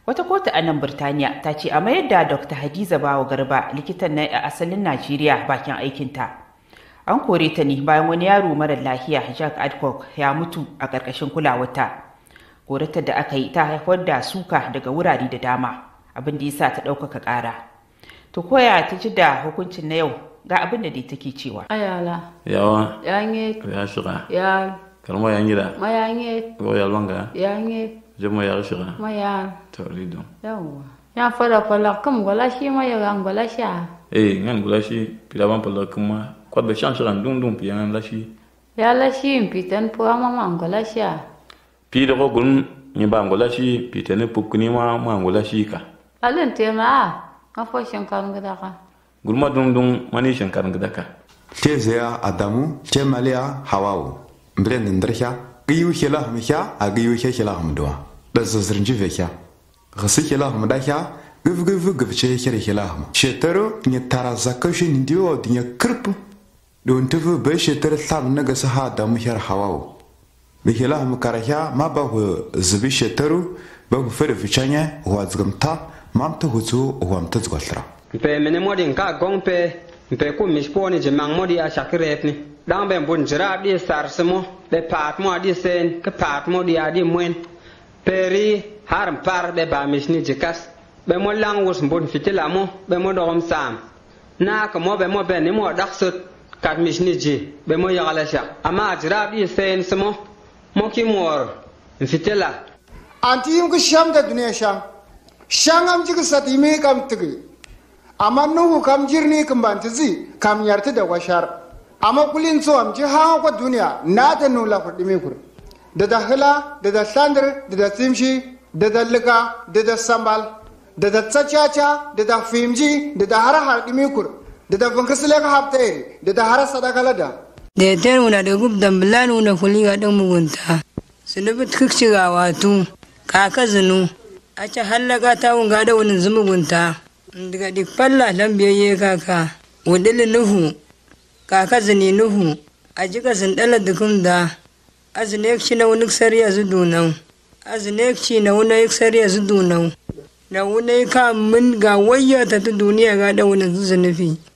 wata kotu a nan birtaniya ta ce a mayar da dr hadiza bawa garba likitan na asalin najeriya bakin aikinta an kore ta ne bayan wani yaro mara lafiya jack adcock ya mutu a ƙarƙashin kulawarta koratar da aka yi ta haifar da suka daga wurare da dama abin da yasa ta ɗaukaka ƙara to koya ta ji da hukuncin na yau ga abin da dai take cewa ayala yawa yange ya shiga ya kalma ya ngira mayange go ya longa yange jama ya shiga maya to rido yawa ya fara fara kam gola shi ma ya gan gola sha eh ngan gula shi pila ban pala kuma kwat be shan shiga dum dum piyan la shi ya la shi pitan po ma ma gola sha pi da go gun ni ba ngula shi pi tene pukuni ma ma ngula shi ka alin te ma a fo shan kan gida ka gulma dum dum mani shankar ngdaka tezea adamu cemalia hawawu mbren ndrhya giyu hila hum hya a giyu hya hila hum dwa da zazrnji ve hya gsi hila hum da hya gv gv gv che hya hila hum shetaro ni tara zakashi ndio dinya krp don tuvu be shetaro tham naga sa ha adamu hya hawawu bi hila hum kara hya ma ba hu zbi shetaro ba hu fere fichanya wa zgamta mam ta huzu wa mta zgwaltra mpe mene modi nka gong pe mpe ku mish po ni jemang modi a shak rep ni dang ben bun jira di sar smo be pat mo di sen ke pat mo di adi mwen peri har par be ba mish ni jikas be mo lang wus bun fitila mo be mo dogom sam na ka mo be mo be ni mo dak sut kat mish ni ji be mo yagala sha ama jira di sen smo mo ki mor fitila anti yim ku sham da duniya sham sham am ji ku sat yimi kam tigi amma nuhu kam jirni kam banti zi kam yarti da washar amma kulin so am ji ha ko duniya na da nula ku dimi kur da da hila da da sandar da da simshi da da lika da da sambal da da tsachacha da da fimji da da har har dimi kur da da funkasile ka hafta iri da da har sadaka lada da ter una da gub dan bilan una kuli ga dan mugunta sunubit kikci ga watu kaka zinu a ci hallaka ta wunga da wani zumugunta daga dik falla lan biyayye kaka wadili nuhu kaka zini nuhu a jika sun dala dukum da azine ci na wani sariya zu dunau azine ci na wani sariya zu dunau na wani ka min ga wayyata ta duniya ga da wani zunufi